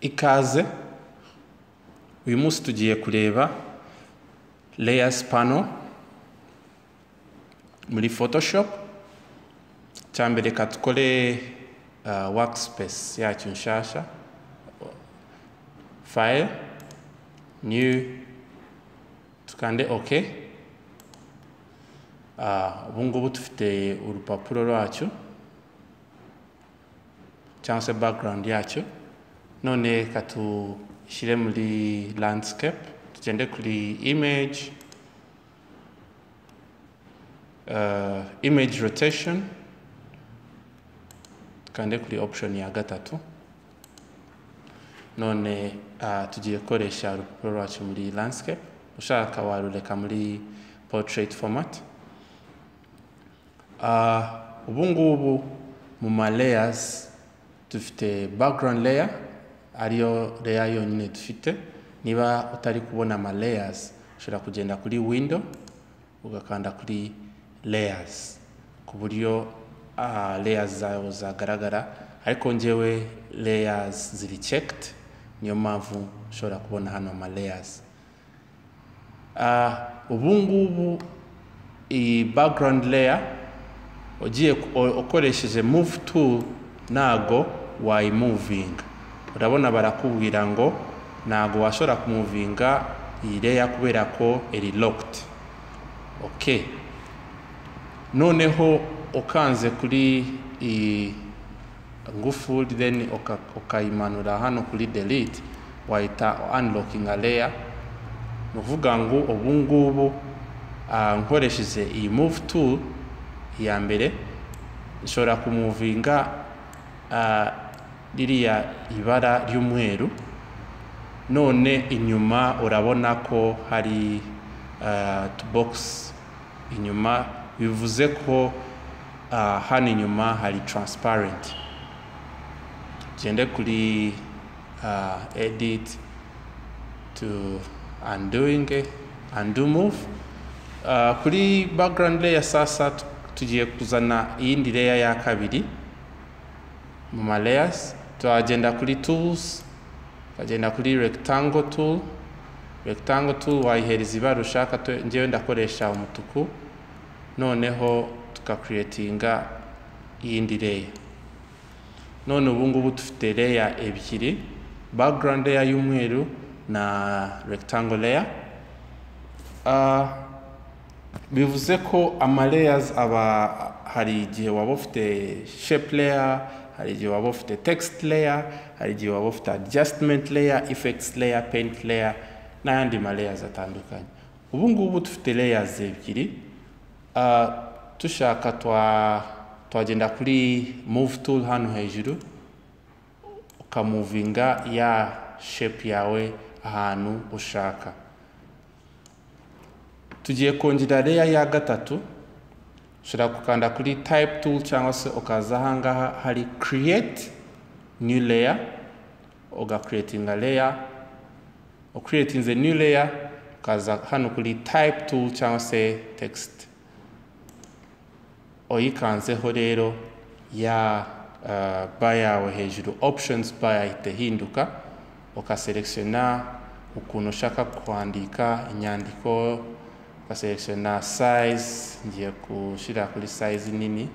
ikaze uyu munsi tugiye kureba layers pano muri photoshop cyambere reka dukore uh, workspace yacyo nshasha file new tukande ok Ah, ubu ngubu dufite urupapuro rwacyo cyangwa se background yacyo none reka dushyire muri landscape tugende kuri image uh, image rotation tukande kuri option ya gatatu none uh, tugiye gukoresha urupapuro rwacu muri landscape ushaka warureka muri portrait format Uh, ubu ngubu mu ma layers dufite background layer ariyo layer yonyine dufite niba utari kubona ama layers ushobora kugenda kuri window ugakanda kuri layers ku buryo uh, layers zawe zagaragara ariko ngewe layers ziri checked niyo mpamvu ushobora kubona hano ama layers uh, ubu ngubu iyi background layer ugiye ukoresheje move to ntago wayimuvinga urabona barakubwira ngo ntago washobora kumuvinga iyi leya kubera ko iri locked ok noneho ukanze kuri iyi ngufuri then ukayimanura hano kuri delete wahita unlockinga layer ni ukuvuga ngo ubu ngubu nkoresheje iyi move to iya mbere ishobora kumuvinga ririya ibara ry'umweru none inyuma urabona ko hari tubogisi inyuma bivuze ko hano inyuma hari taransiparenti tugende kuri editi tu anduwingi andu muvu kuri background leya sasa tugiye kuzana iyindi layer ya kabiri mu ma layers turagenda kuri tools tukagenda kuri rectangle tool rectangle tool wayihereza ibara ushaka ngewe ndakoresha umutuku noneho tukakuretinga iyindi layer none ubu ngubu dufite layer ebyiri background layer y'umweru na rectangle layer uh, bivuze ko ama layers aba hari igihe waba ufite shape layer hari igihe waba ufite text layer hari igihe waba ufite adjustment layer effects layer paint layer n'ayandi ma layers atandukanye ubu ngubu dufite layers ebyiri uh, dushaka twagenda kuri move tool hano hejuru ukamuvinga ya shape yawe ahantu ushaka tugiye kongera leya ya gatatu ushobora gukanda kuri type tool cyangwa se ukaza ahangaha hari create new layer ugakuretinga layer ukuretinze new layer ukaza hano kuri type tool cyangwa se text uyikanzeho rero ya uh, ba yawe hejuru options ba yahita ihinduka ukaselectiona ukuntu ushaka kwandika inyandiko ukaselectiona size ngiye gushyira kuri size nini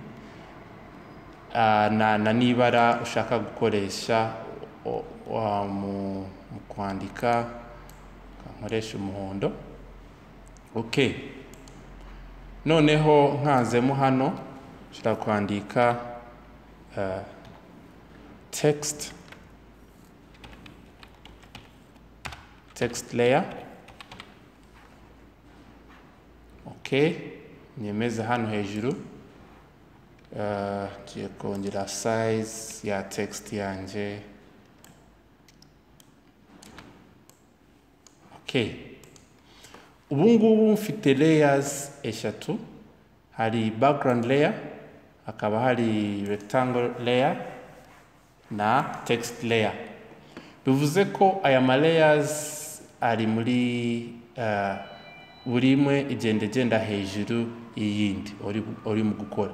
na na n'ibara ushaka gukoresha mu kwandika nkoresha umuhondo ok noneho nkanzemo hano ushobora kwandika text text layer ok nyemeze hano hejuru ngiye kongera size ya text yanjye ok ubu ngubu mfite layers eshatu hari background layer hakaba hari rectangle layer na text layer bivuze ko aya ma layers ari muri uh, buri imwe igenda igenda hejuru y'iyindi urimo gukora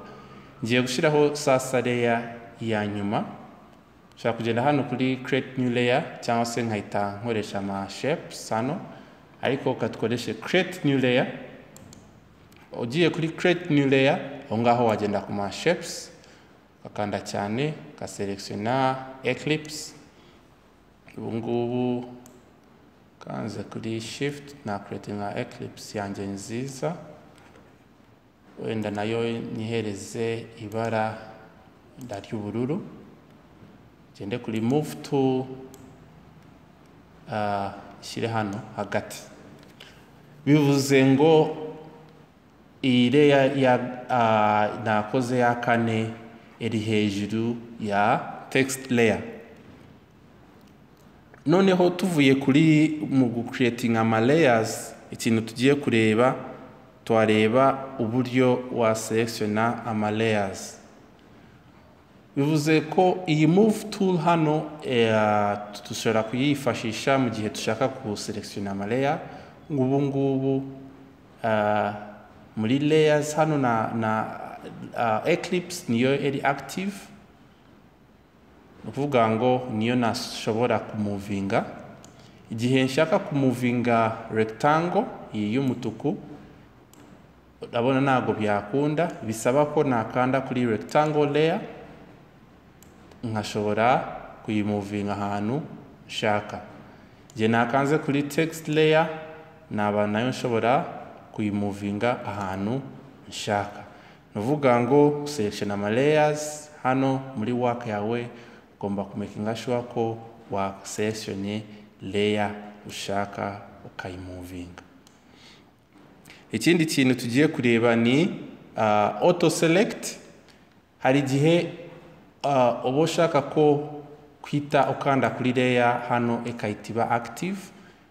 ngiye gushyiraho sasa leya ya nyuma nshobora kugenda hano kuri create new layer cyangwa se nkahita nkoresha ama shapes hano ariko katukoreshe create new layer ugiye kuri create new layer aho ngaho wagenda ku ma shapes ukakanda cyane ukaselectiona eclipse ubu ngubu kanze kuri shift na creatinga eclipse yanjye nziza wenda nayo nyihereze ibara wenda ry'ubururu gende kuri move to ah, ishyire hano hagati bivuze ngo iyi leya ya ah, nakoze ya kane iri hejuru ya text layer noneho tuvuye kuri mu gucreatinga ama layers ikintu tugiye kureba tuwareba uburyo waselectiona ama layers bivuze ko iyi move tool hano eh, dushobora kuyifashisha mu gihe dushaka kuselectiona ama layer ubu ngubu ah, muri layers hano na, na ah, eclipse niyo iri active ni ukuvuga ngo niyo nashobora kumuvinga igihe nshaka kumuvinga rectangle iyi y'umutuku urabona ntabwo byakunda bisaba ko nakanda kuri rectangle layer nkashobora kuyimuvinga ahantu nshaka igihe nakanze kuri text layer naba nayo nshobora kuyimuvinga ahantu nshaka ni ukuvuga ngo selection ama layers hano muri work yawe ugomba kumekinga sure ko wa selectionye layer ushaka ukayimuvinga ikindi kintu tugiye kureba ni ah, auto select hari igihe ah, uba ushaka ko kwita ukanda kuri layer hano ikahita iba active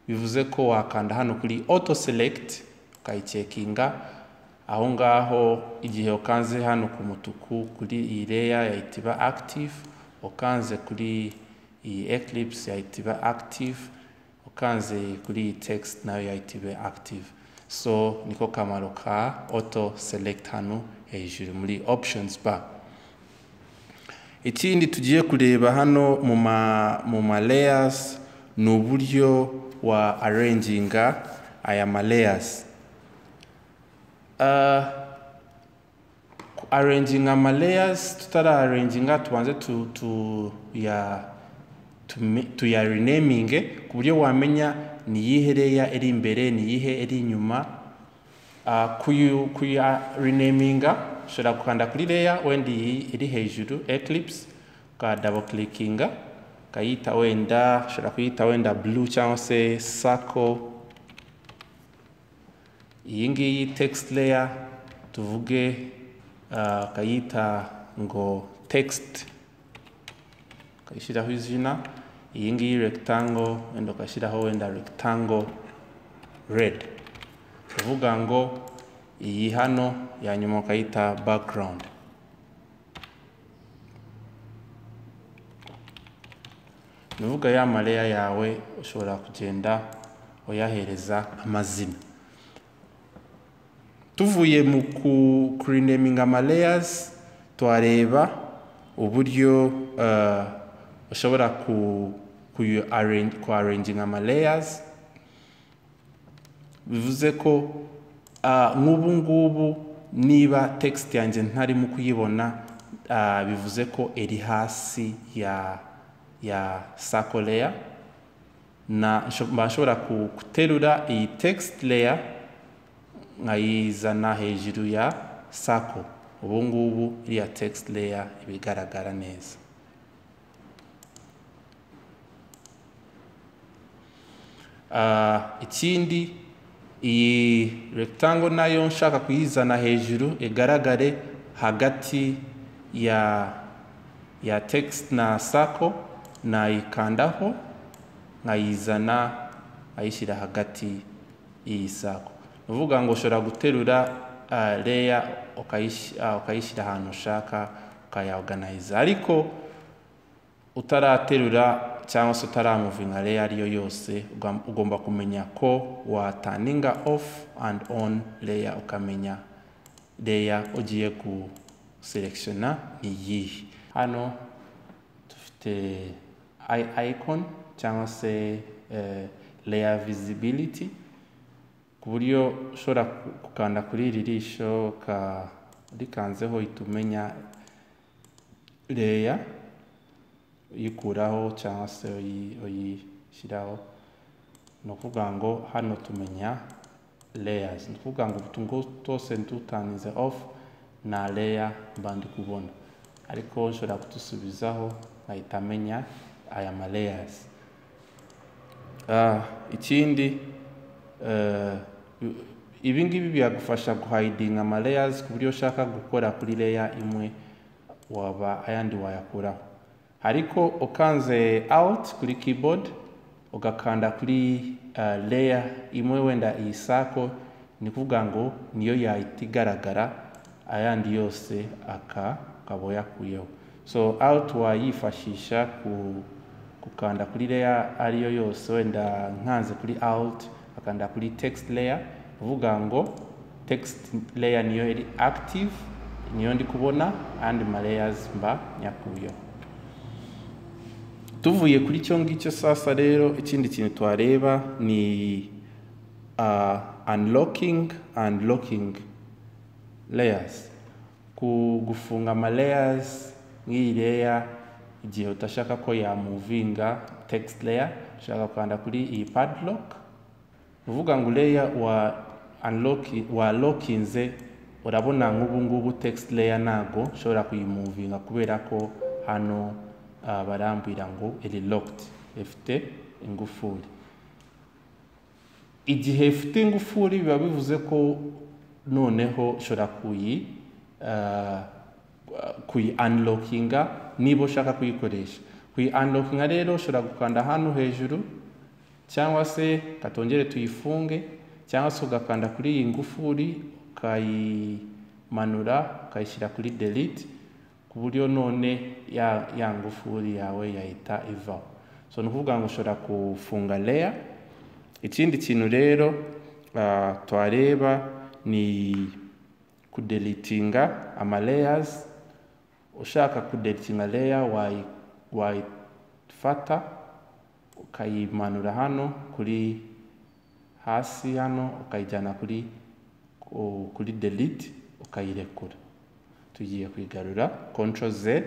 bivuze ko wakanda hano kuri auto select ukayicekinga aho ngaho igihe ukanze hano ku mutuku kuri iyi layer yahita iba active ukanze kuri iyi eclipse yahita iba active ukanze kuri iyi text nayo yahita iba active so niko kamaro ka auto select hano hejuru muri options bar ikindi tugiye kureba hano mu ma mu ma layers ni uburyo wa arranginga aya ma layers uh, arranginga ama layers tutara arranginga tubanze tu, tu ya tume- tuyarineminge ku buryo wamenya ni iyihe leya iri imbere ni iyihe iri inyuma Ah, kuyu- kuyarineminga ushobora gukanda kuri leya wenda iyi iri hejuru eclipse ukadabo kilikinga ukayita wenda ushobora kuyita wenda blue cyangwa se circle iyi ngiyi text layer tuvuge ah, ukayita ngo text ukayishyiraho izina iyi ngiyi rectangle wenda ugashyiraho wenda rectangle red tuvuga ngo iyi hano ya nyuma ukayita background nuvuga ya mareya yawe ushobora kugenda uyahereza amazina tuvuye mu ku kurineminga ama layers tuhareba uburyo eh, ushobora ku kuyu arrange ku arranginga ama layers bivuze ko ah, nk'ubu ngubu niba text yanjye ntarimo kuyibona ah, bivuze ko iri hasi ya ya circle layer na nsho- mba nshobora ku- guterura iyi text layer nkayizana hejuru ya circle ubu ngubu iriya text layer iba igaragara neza Ah, ikindi iyi rectangle nayo nshaka kuyizana hejuru igaragare hagati ya ya text na circle nayikandaho nkayizana nkayishyira hagati y'iyi circle ni ukuvuga ngo ushobora guterura uh, layer ukayish- ah, ukayishyira ahantu ushaka ukayaorganize ariko utaraterura cyangwa se utaramuvinga layer ariyo yose uga- ugomba kumenya ko wataninga off and on layer ukamenya layer ugiye guselectiona ni iyihe hano dufite the i- icon cyangwa se eh, layer visibility ku buryo ushobora ku- gukanda kuri iri risho ka rikanzeho ihita umenya layer uyikuraho cyangwa se uyi- uyishyiraho ni ukuvuga ngo hano tumenya layers ni ukuvuga ngo utu ngo twose dutanize off na layer mba ndi kubona ariko nshobora kudusubizaho nkahita amenya aya ma layers Ah, ikindi eh, ibi ngibi biragufasha guhidinga ama layers ku buryo ushaka gukora kuri layer imwe waba ayandi wayakuraho ariko ukanze out kuri keyboard ugakanda kuri eh, layer imwe wenda iyi sako ni ukuvuga ngo niyo yahita igaragara ayandi yose aka akaba yakuyeho so out wayifashisha ku gukanda kuri layer ariyo yose wenda nkanze kuri alt akanda kuri text layer uvuga ngo text layer niyo iri active niyo ndi kubona andi ma layers mba nyakuyeho tuvuye kuri cyo ngicyo sasa rero ikindi kintu twareba ni uh, unlocking and locking layers ku gufunga ama layers nk'iyi layer igihe udashaka ko yamuvinga text layer ushaka kwanda kuri iyi padlock uvuga ngo layer wa unlock wa lockinze urabona nk'ubu ngubu text layer ntago ushobora kuyimuvinga kubera ko hano uh, barambwira ngo iri locked ifite ingufuri igihe ifite ingufuri biba bivuze ko noneho ushobora kuyi ah, kuyi unlockinga niba ushaka kuyikoresha kuyi unlockinga rero ushobora gukanda hano hejuru cyangwa se katongere tuyifunge cyangwa se ugakanda kuri iyi ngufuri ukayimanura ukayishyira kuri delete ku buryo none ya, ya ngufuri yawe yahita ivaho so ni ukuvuga ngo ushobora kufunga layer ikindi kintu rero ah, twareba ni kudelitinga ama layers ushaka kudelitinga layer wayi- wayifata ukayimanura hano kuri hasi hano ukayijyana kuri ku- kuri delete ukayirekura tugiye kwigarura control z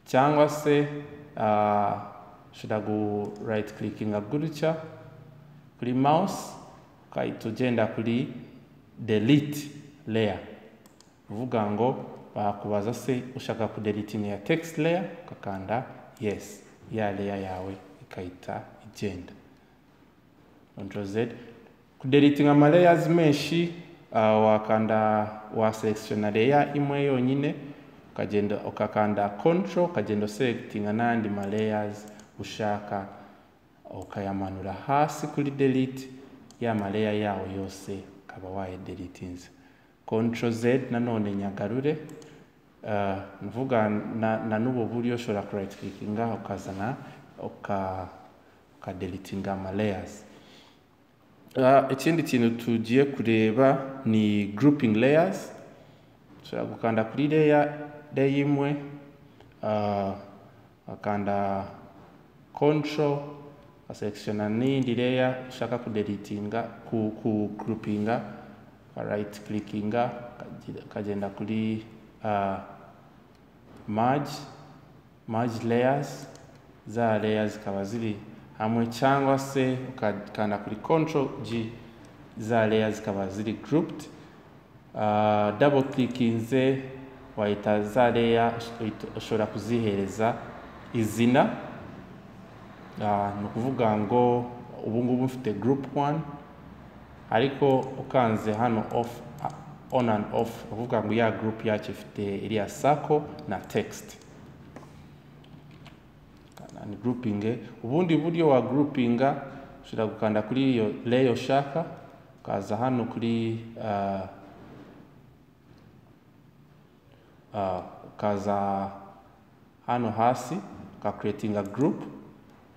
cyangwa se ah, ushobora gu right clickinga gutya kuri mouse ugahita ugenda kuri delete layer uvuga ngo bakubaza se ushaka kudelitinga ya text layer ugakanda yes ya layer yawe ikahita igenda control z kudelitinga ama layers menshi ah, wakanda wa selectiona layer imwe yonyine ukagenda ukakanda control ukagenda selectinga n'andi ma layers ushaka ukayamanura hasi kuri delete ya maleya yawo yose ukaba wayadelitinze control z nanone nyagarure Ah, ni ukuvuga na, na n'ubu buryo ushobora right clickinga ukazana uka- ukadelitinga ama layers Ah, ikindi kintu tugiye kureba ni grouping layers ushobora gukanda kuri layer layer imwe ah, ukakanda control ukaselectiona n'indi layer ushaka kudelitinga ku, ku groupinga uka right clickinga ukagenda- ukagenda kuri ah, merge merge layers za layers zikaba ziri hamwe cyangwa se ukakanda kuri control g za layers zikaba ziri grouped Ah, double clickinze wahita za layer ush- ushobora kuzihereza izina Ah, ni ukuvuga ngo ubu ngubu mfite group one ariko ukanze hano off ah, on and off ni ukuvuga ngo ya group yacu ifite iriya sako na text ni grouping ubundi buryo wa groupinga ushobora gukanda kuri iyo layer ushaka ukaza hano kuri ah, Ah, ukaza hano hasi ukakuretinga group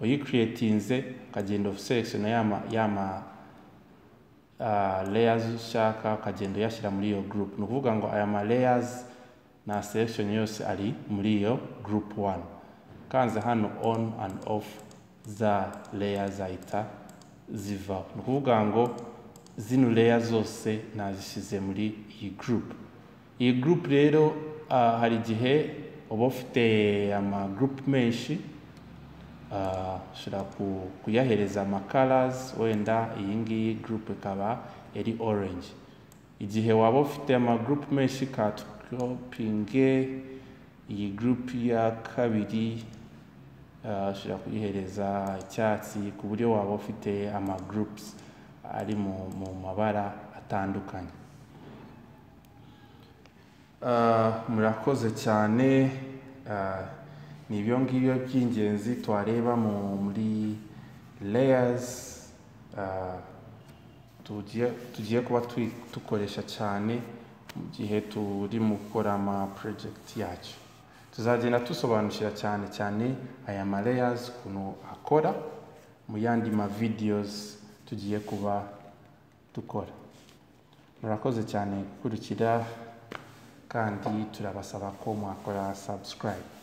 uyikuretinze ukagenda uselectiona yama yama uh, layers ushaka ukagenda uyashyira muri iyo group ni ukuvuga ngo aya ma layers na selection yose ari muri iyo group 1 kanze hano on and off za layer zahita zivaho ni ukuvuga ngo zino layer zose nazishyize muri iyi group iyi group rero ah, hari igihe uba ufite ama group menshi Ah, ushobora ku- kuyahereza amakarazi wenda iyi ngiyi gurupe ikaba ari orange igihe waba ufite amagurupe menshi katikopinge iyi gurupe ya kabiri ah, ushobora kuyihereza icyatsi ku buryo waba ufite amagurupusi ari mu mu mabara atandukanye Ah, murakoze cyane Ah, ni ibyo ngibyo by'ingenzi twareba mu- muri layers ah, tugiye tugiye kuba twi- dukoresha cyane mu gihe turi mu gukora ama project yacu tuzagenda dusobanukira cyane cyane aya ma layers ukuntu akora mu yandi ma videos tugiye kuba dukora murakoze cyane gukurikira kandi turabasaba ko mwakora subscribe